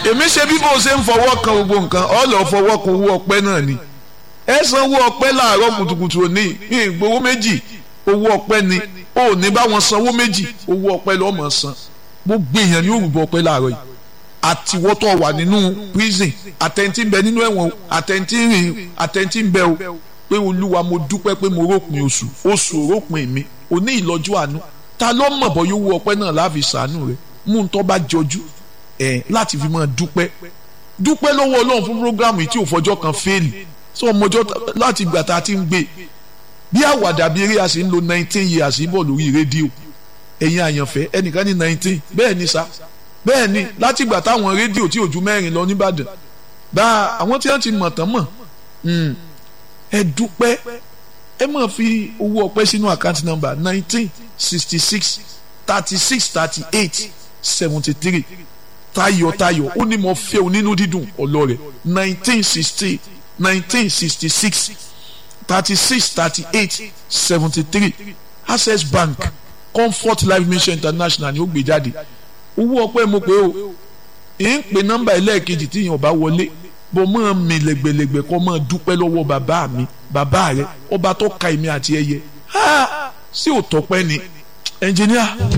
èmi ṣe bí bó ṣe ń fọwọ́ kan gbogbo nǹkan ọ lọ fọwọ́ kan owó ọpẹ́ náà ni ẹ san owó ọpẹ́ láàárọ̀ kùtùkùtù òní ní ìgbowó méjì owó ọpẹ́ ni ó ní bá wọn sanwó méjì owó ọpẹ́ lọ́ọ́ mọ̀ san gbogbo èèyàn ni ó rúbọ ọpẹ́ láàárọ̀ yìí àtiwọ́tọ̀ wà nínú prison àtẹ̀ntì ń bẹ nínú ẹ̀wọ̀n àtẹ̀ntì rìn àtẹ̀ntì ń bẹ o pé olúwa mo dúpẹ́ pé mo rópin oṣù oṣù rópin mi òní ìlọ́jú àánú ta ló mọ̀ bọ́ yóò wú ọpẹ́ náà láàfin sàánú rẹ̀ mú un tó bá jọjú ẹ̀ láti fi máa dúpẹ́ dúpẹ́ lọ́wọ́ ọlọ́run fún programu yìí tí ò fọjọ́ kan fẹ́ẹ̀lì sọ ọmọjọ́ láti ìgbà tá a ti ń gbé bí àwàdà bí eré a sì ń lo nineteen years bọ̀ lórí rédíò ẹ̀yin àyànfẹ́ ẹnìkan ní nineteen bẹ́ẹ̀ ni sa bẹ́ẹ̀ ni láti ìgbà táwọn rédíò tí ò ju mẹ́rin lọ nìbàdàn bá àwọn tí wọ́n ti mọ̀ tán mọ̀ ẹ dúpẹ́ ẹ máa fi owó ọpẹ́ sínú àkáǹtì nọ́mbà nineteen sixty six thirty six thirty eight seventy three tayọ̀tayọ̀ ó ní mo fẹ́ o nínú dídùn ọlọ́rẹ̀ nineteen sixty nineteen sixty six thirty six thirty eight seventy three access bank comfort life mission international ni ó gbé jáde owó ọpẹ́ mo pé o ì ń pe nọ́mbà ẹlẹ́ẹ̀kejì tí yẹn ò bá wọlé bó máa mi lẹ́gbẹ̀lẹ́gbẹ̀ kọ́ máa dúpẹ́ lọ́wọ́ bàbá mi bàbá rẹ ọba tó ka èmi àti ẹyẹ sí òtọ́pẹ́ ni ẹnjìníà.